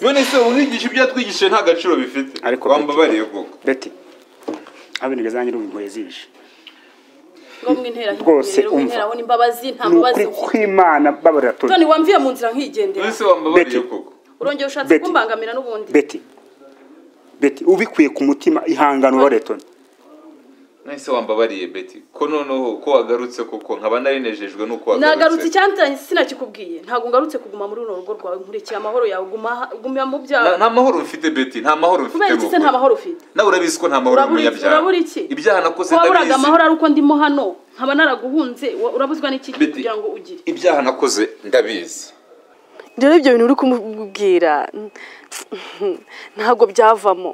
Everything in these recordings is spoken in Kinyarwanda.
none se umwigisha ibyo yatwigishije nta gaciro bifite Ariko wambabariye koko beti abinigeze zanjye n'ubugoye zije ngo mwintera Rwose higere umva. umwintera abona imbabazi nta ni ukuri mbabazi kw'imana babarira turi none wamviye mu nzira none nkigendera se wambabariye Beti. koko urongera ushatse Betty. kumbangamira n'ubundi beti beti ubikuye ku mutima ihangane ubarire turi none se wambabariye beti ko noneho ko wagarutse koko nkaba narinejejwe n'uko nagarutse wagarutse icyanzanye sinakikubwiye ntabwo ngarutse kuguma muri runo rugo rwawe nkurikira amahoro yawe guma aha- gumya mu Na- byawe nta mahoro mfite beti nta mahoro mfite kubera iki se mu nta kuri. mahoro ufite nawe urabizi ko nta mahoro Urabura iki? y'umunyabyaha urabura iki ibyaha nakoze waburaga ndabizi amahoro ari uko ndimo hano nkaba naraguhunze wa- urabuzwa n'iki Betty. kugira ngo ugire ibyaha nakoze ndabizi rero ibyo bintu uri kumubwira ntabwo byavamo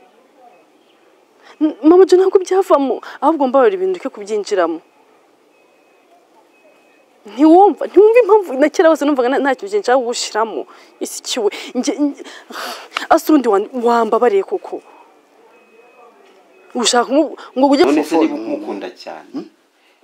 N- mama ibyo ntabwo byavamo ahubwo mbabarira ibintu ureke kubyinjiramo ntiwumva ntiwumva impamvu na kera hose numvaga nta- nta kintu kintu nshaka gushyiramo isi kiwe Njye- njye- asa urundi wa- wambabariye koko ushaka kumu- ngo ujye none se niba kumufunga. umukunda cyane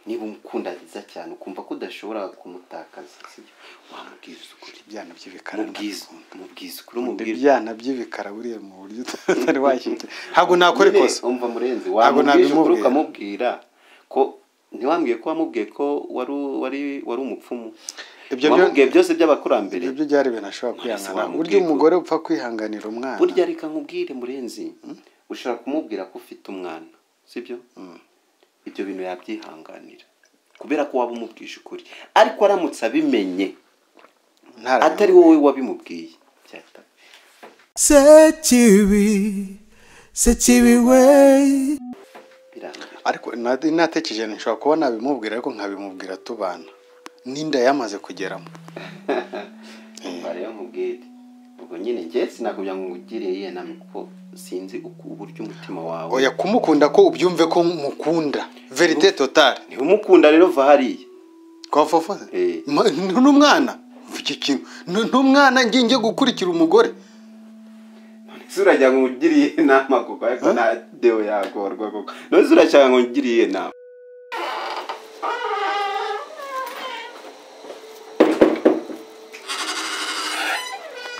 niba umukunda nziza cyane ukumva ko udashobora kumutakaza sibyo wamubwiza ukuri ibyana by'ibikara mubwiza mubwiza ukuri Nkunda umubwira ibyana by'ibikara buriya mu buryo utari washyitse ntabwo nakora Nyine, ikosa umva murenzi Ntabwo wamubwije ukuri nabimubwira. ukamubwira ko ntiwambwiye ko wamubwiye ko wari wari wari umupfumu Ibyo byo- wamubwiye byose by'abakurambere ibyo byari ibintu ashobora kwihangana wamubwiye burya ko- umugore upfa kwihanganira umwana burya reka nkubwire murenzi ushobora kumubwira ko ufite umwana sibyo ibyo bintu yabyihanganira kubera ko waba umubwije ukuri ariko aramutse abimenye ntarabimenya. atari wowe wabimubwiye byahita Sekibi, sekibi we. birangira ariko na- natekereje nti nshobora kuba nabimubwira ariko nkabimubwira tubana n'inda yamaze kugeramo umva rero nkubwire ubwo nyine njye sinakugira ngo ngugire yenamye kuko sinzi uku uburyo umutima wawe oya kumukunda ko ubyumve ko mukunda verite totale ntiwumukunda rero va hariya twafofose Eh. n'umwana iki kintu Ni- n'umwana ngiye ngiye gukurikira umugore ese uragira ngo ngugire inama kuko ariko na deo yagorwa kuko none se urashaka ngo ngugire inama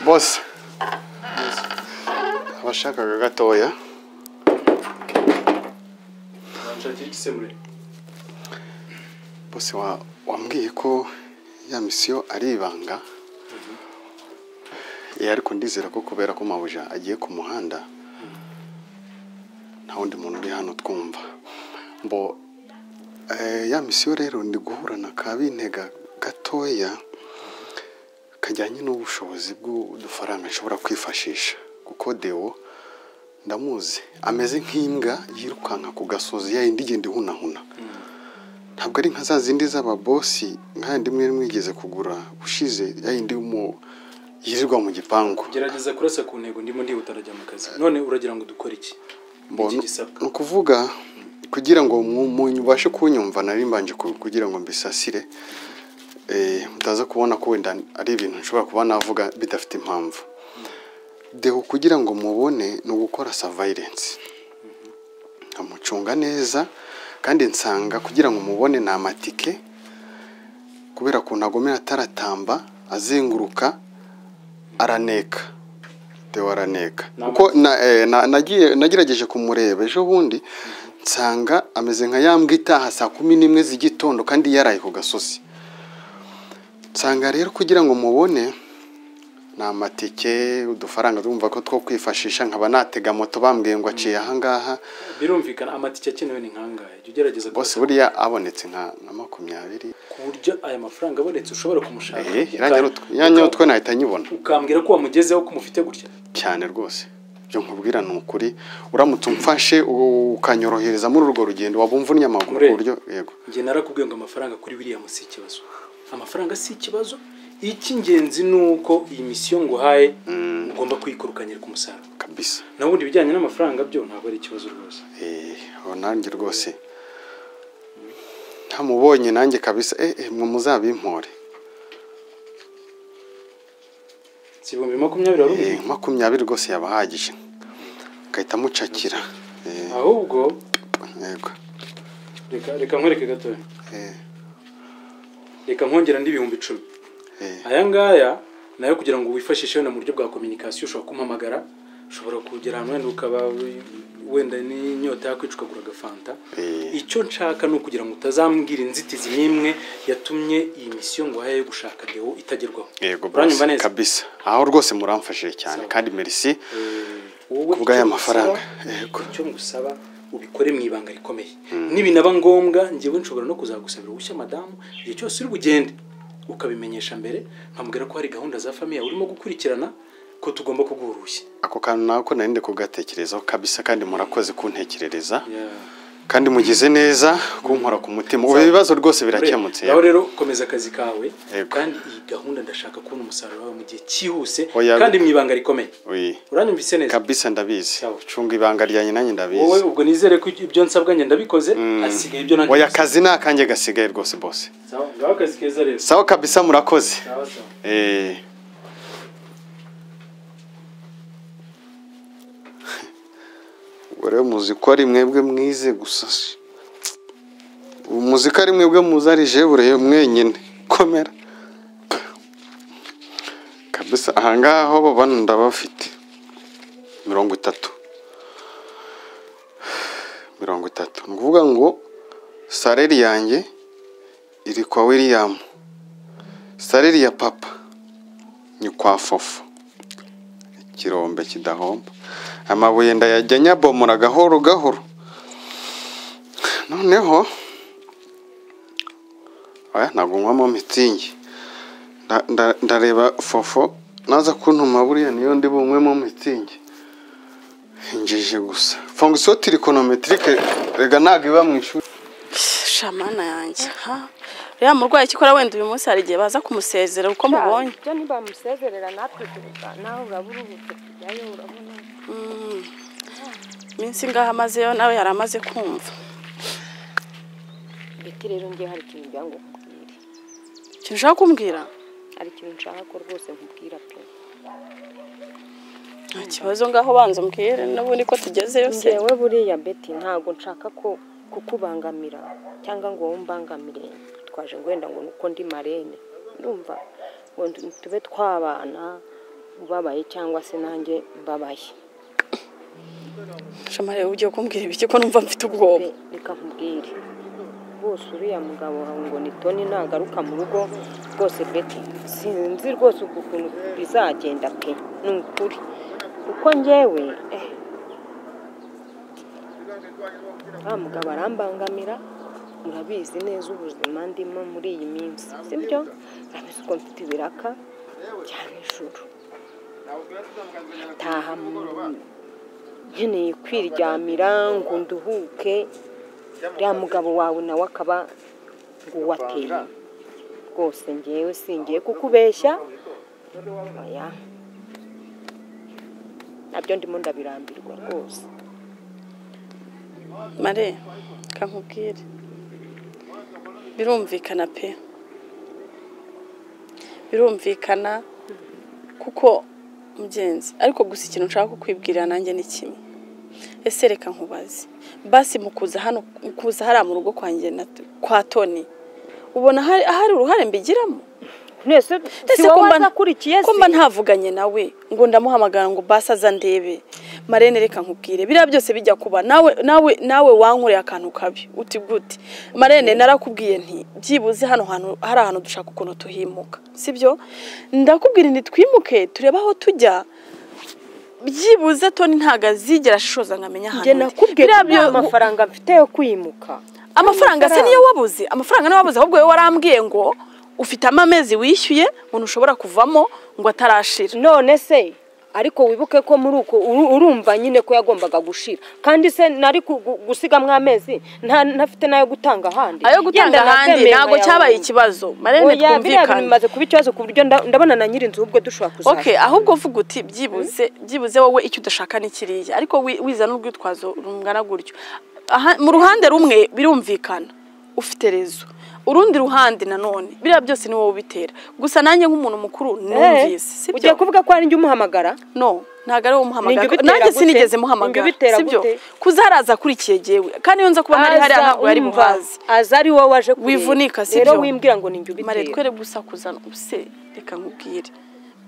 bose abashakaga gatoya bose wa- wambwiye ko ya misiyo ari ibanga Eh, ariko ndizera ko kubera ko mabuja agiye ku muhanda nta wundi muntu uri hano twumva mbo eh, ya misiyo rero ndi guhura na ka bintega gatoya kajyanye n'ubushobozi bw'udufaranga nshobora kwifashisha kuko dewo ndamuzi ameze nk'imbwa yirukanka ku gasozi yayindi igenda ihunahuna ntabwo ari nka za zindi z'ababosi nk'ayandi imwe mwigeze kugura ushize yayindi y'umu- yirirwa mu gipangu gerageza kurasa ku ntego ndimo ndihuta arajya mu kazi none uragira ngo dukore iki Mbona- iki gisabwa ni ukuvuga kugira ngo mu- mu- ubashe kunyumva nari mbanje ku- kugira ngo mbisasire eh, mutaza kubona ko wenda ari ibintu nshobora kuba navuga bidafite impamvu deho kugira ngo mubone ni ugukora surveillance amucunga neza kandi nsanga kugira ngo mubone ni amatike kubera ukuntu agomera ataratamba azenguruka araneka deho araneka kuko na, eh, na, nagiye- nagerageje kumureba ejo bundi nsanga ameze nka ya mbwa itaha saa kumi n'imwe z'igitondo kandi yaraye ku gasozi nsanga rero kugira ngo mubone ni amatike udufaranga twumva ko two kwifashisha nkaba natega moto bambwiye ngo aciye ahangaha birumvikana amatike akenewe ni nkangahe jya ugerageza bose kurasa buriya abonetse nka nka makumyabiri ku buryo aya mafaranga abonetse ushobora kumushaka ehe uka- irangira utwo irangira utwo nahita nyibona ukambwira ko wamugezeho ko umufite gutya cyane rwose ibyo nkubwira ni ukuri uramutse umfashe u- ukanyorohereza muri urwo rugendo waba umvunnye amaguru ku Murebe. buryo yego njye narakubwiye ngo amafaranga kuri william si ikibazo amafaranga si ikibazo icy'ingenzi ni uko iyi misiyo nguhaye ugomba kuyikurukanyira ku musaruro kabisa naho ubundi ibijyanye n'amafaranga byo ntabwo ari ikibazo rwose Eh, aho nanjye rwose ntamubonye nanjye kabisa eh eh, mwe muzabimpore si ibihumbi makumyabiri wari Eh, ubizi makumyabiri rwose yaba ahagije agahita amucakira Eh, ahubwo yego reka reka nkwereke gatoya Eh, reka nkongera indi ibihumbi icumi eh, aya ngaya nawe kugira ngo wifashishe wenda mu buryo bwa kominikasiyo ushobora kumuhamagara ushobora kugera ahantu wenda ukaba wenda n'inyota yakwicukagura agafanta Eh. icyo nshaka ni ukugira ngo utazambwira inzitizi n'imwe yatumye iyi misiyo ngo haye yo gushaka deo itagerwaho yego Uranyumva bose neza? kabisa aho rwose muramfashije cyane kandi merci wowe Ku bw'aya icyo mafaranga. ngusaba- Yego. icyo ngusaba ubikore mu ibanga rikomeye nibinaba ngombwa ngewe nshobora no kuzagusabira ubushya madamu igihe cyose uri bugende ukabimenyesha mbere nkamubwira ko hari gahunda za famiye urimo gukurikirana ko tugomba kuguha uruhushya ako kantu nako narinde kugatekerezaho kabisa kandi murakoze kuntekerereza Yeah. kandi mugize neza kunkora ku mutima ubu ibibazo rwose birakemutse nawe rero komeza akazi kawe Yego. kandi iyi gahunda ndashaka kubona umusaruro wawe mu gihe cyihuse Oya. kandi mu ibanga rikomeye Oui. uranyumvise neza kabisa ndabizi Sawa. cunga ibanga ryanjye nanjye wowe ndabizi ubwo nizere ko ibyo nsabwa njye ndabikoze hasigaye ibyo nanjye oya gusa. akazi ni akanjye gasigaye rwose bose Sawa, ngaho akazi keza rero sawa kabisa murakoze sawa sawa Eh. ubwo rero muzi ko ari mwebwe mwize gusa si- ubu muzi ko ari mwebwe muzi ari jebure mwenyine komera kabisa ahangaha aho babana ndabafite mirongo itatu mirongo itatu ni ukuvuga ngo sareri yanjye iri kwa william sareri ya papa ni kwa fofo ikirombe kidahomba amabuye ndayajya nyabomora gahoro gahoro noneho aya ntabwo nywamo mitsingi Nda- nda- ndareba fofo naza kuntuma buriya niyo ndi bunywemo mitsingi injije gusa fonction trigonometrique rega ntabwo iba mu ishuri shamana yanjye ha rero murwayi ikora wenda uyu munsi hari igihe baza kumusezera uko mubonye ibyo ntibamusezerera natwe tuvuga nawe uraba uruhutse kujyayo urabona iminsi ngaho amazeyo nawe yari amaze kumva biti rero ngewe hari ikintu ngira ngo nkubwire ikintu ushaka kumbwira hari ikintu nshaka ko rwose nkubwira pe nta kibazo ngaho banza umbwire n'ubundi ko tugezeyo se ngewe buriya beti ntabwo nshaka ko kukubangamira cyangwa ngo wowe umbangamire twaje ngo wenda ngo nuko ndi marene ndumva ngo ndu- tube twabana ubabaye cyangwa se nanjye mbabaye shama rero ugiye kumbwira ibiki ko numva mfite ubwoba Be- reka nkubwire rwose uriya mugabo wawe ngo ni toni nagaruka mu rugo rwose beti sinzi rwose uku kuntu bizagenda pe ni ukuri kuko ngewe eh, wa mugabo arambangamira murabizi neza ubuzima ndimo muri iyi minsi sibyo murabizi ko mfite ibiraka bya nijoro taha mu nkeneye kwiryamira ngo nduhuke uriya mugabo wawe nawe akaba uwateye rwose ngewe singiye kukubeshya oya nabyo ndimo ndabirambirwa rwose mare reka nkubwire birumvikana pe birumvikana kuko mugenzi ariko gusa ikintu nshaka kukwibwirira nanjye ni kimwe ese reka nkubaze basi mu kuza hano mu kuza hariya mu rugo kwanjye na kwa toni ubona hari ahari uruhare mbigiramo mwese si ese wowe kumba wazakurikiye se kumba ntavuganye nawe ngo ndamuhamagara ngo basi aza ndebe marene reka nkubwire biriya byose bijya kuba nawe nawe nawe wankoreye akantu kabi uti gute marene narakubwiye nti byibuze hano hantu hari ahantu dushaka ukuntu tuhimuka sibyo ndakubwira nti twimuke turebe aho tujya byibuze toni ntabwo azigera ashishoza nkamenya ahantu njye ndi. nakubwiye ko Biriya nta byo- mafaranga mfite yo kwimuka amafaranga se niyo wabuze amafaranga niyo wabuze ahubwo wowe warambwiye ngo ufitemo amezi wishyuye ngo ntushobora kuvamo ngo atarashira none se ariko wibuke ko muri uko uru- urumva nyine ko yagombaga gushira kandi se nari ku- gu- gusigamo amezi nta ntafite n'ayo gutanga ahandi ayo gutanga Yenda ahandi nakwemera ntabwo yawe. cyabaye ikibazo marene Oya, biriya bintu twumvikane bimaze kuba ikibazo ku buryo nda- ndabona na nyiri inzu ahubwo dushobora ok kuzajya ahubwo uvuga uti byibuze byibuze wowe icyo udashaka ni kiriya ariko wi- wizana urwitwazo rungana gutyo Aha- mu ruhande rumwe birumvikana ufite rezo urundi ruhande nanone biriya byose ni wowe ubitera gusa nanjye nk'umuntu mukuru numvise Eh, ugiye sibyo kuvuga ko hari njye umuhamagara no ntabwo ari wowe Ni umuhamagara njye ubitera nanjye gute? sinigeze Ni njye muhamagara ubitera sibyo gute? kuza haraza akurikiye jyewe kandi iyo nza kubona ari hariya ntabwo yari umva, buhaze aza ari wowe waje kureba. Wivunika, si rero byo? wimbwira ngo ni njye ubitera mare twere gusa kuzana ubuse reka nkubwire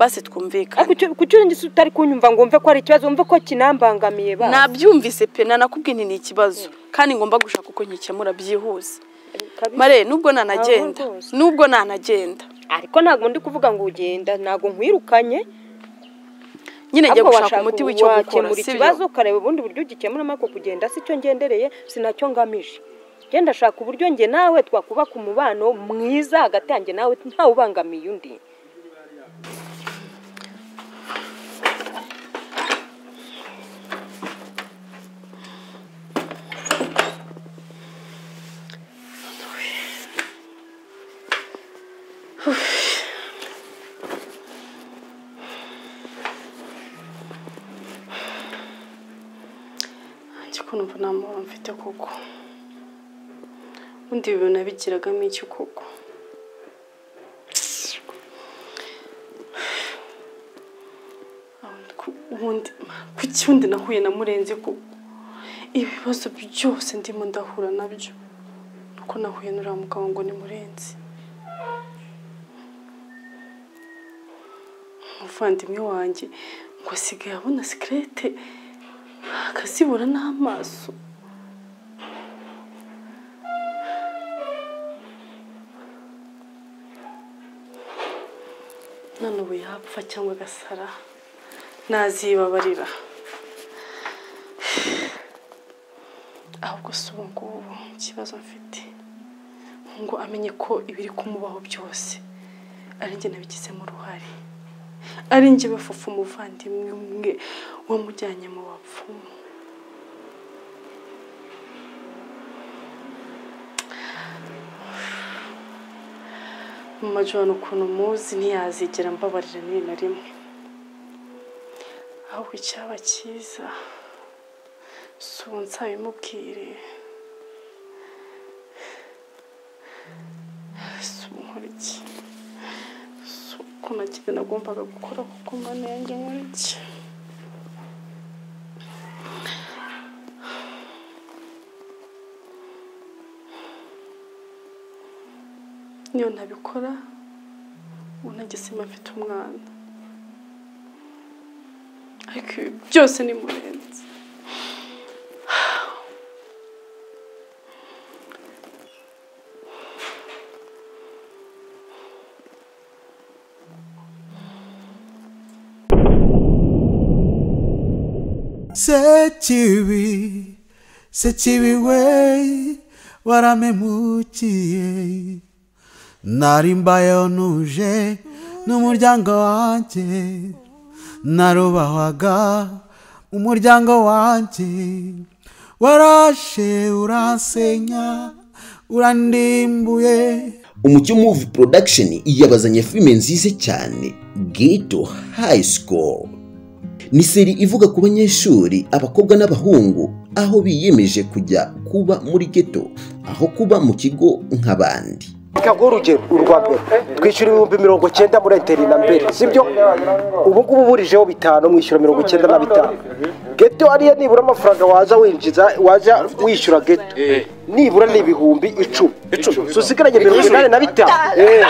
basi twumvikane ariko icyo- kuki urengese utari kunyumva ngo wumve ko ari ikibazo wumve ko kinambangamiye ba nabyumvise pe nanakubwiye nti ni ikibazo kandi ngomba gushaka uko nyikemura byihuse Kabisa. mare nubwo nanagenda Ntabwo rwose. nubwo nanagenda ariko ntabwo ndi kuvuga ngo ugenda ntabwo nkwirukanye nyine njya ahubwo gushaka washaka- umuti w'icyo gukora wakemura si ikibazo byo ukareba ubundi buryo ugikemuramo ariko kugenda si cyo ngendereye si nacyo ngamije genda shaka uburyo njye nawe twakubaka umubano mwiza hagati yanjye nawe ntawubangamiye undi njye ukuntu mva nta mubabaro mfite koko ubundi ibi bintu nabigiragamo iki koko ubundi kuki ubundi nahuye na murenzi koko ibibazo byose ndimo ndahura nabyo nuko nahuye n'uriya mugabo ngo ni murenzi umuvandimwe wanjye ngo asigaye abona sikirete akazibura n'amaso none ubu yapfa cyangwa agasara ntazibabarira ahubwo si ubu ngubu ikibazo mfite ngo amenye ko ibiri kumubaho byose ari njye nabigizemo uruhare ari njye bafufu umuvandimwe umwe wamujyanye mu bapfumu mumajoro ukuntu muzi ntiyazigera mbabarira ni na rimwe ahubwo icyaba cyiza si ubu nsabimubwire si ubu nkora iki si uko nagize nagombaga gukora kuko mwana yanjye nkora iki niyo ntabikora ubu nagisima mfite umwana ariko ibi byose ni murenzi Sechibi, Sechibi way, waramemukiye. Narimbayo nuje n'umuryango wanje. Narubahwaga umuryango wanje. Warashe uransenya, urandimbuye. umucyo muvi production yabazanye filime nziza cyane gito high school ni seri ivuga ku banyeshuri abakobwa n'abahungu aho biyemeje kujya kuba muri geto aho kuba mu kigo nk'abandi reka nguhe urugero urwa mbere twishyura ibihumbi mirongo cyenda muri eteri na mbere sibyo ubu ngubu burijeho bitanu mwishyura mirongo icyenda na bitanu geto ariyo nibura amafaranga waza winjiza waza wishyura geto nibura ni ibihumbi icumi icumi usigaranye mirongo inani na bitanu Eh.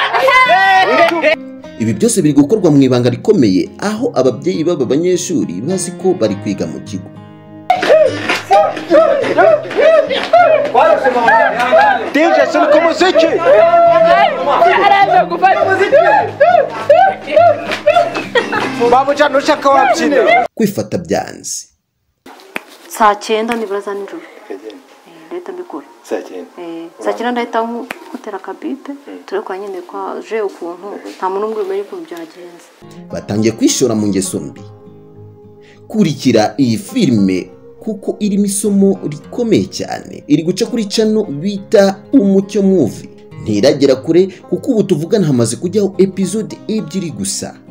ibi byose biri gukorwa mu ibanga rikomeye aho ababyeyi b'aba banyeshuri bazi ko bari kwiga mu kigo dije suri ku muziki babuja nushaka wabyina kwifata byanze saa cyenda nibura za nijoro Eh, ndahita mbikora Eh, saa cyenda ndahita nku- nkutera akabipe turekora nyine kwaje ukuntu nta muntu umwe umenya ukuntu byagenze batangiye kwishora mu ngeso mbi kurikira iyi filime kuko irimo isomo rikomeye cyane iri guca kuri cano bita umucyo muvi ntiragera kure kuko ubu tuvugana hamaze kujyaho epizode ebyiri gusa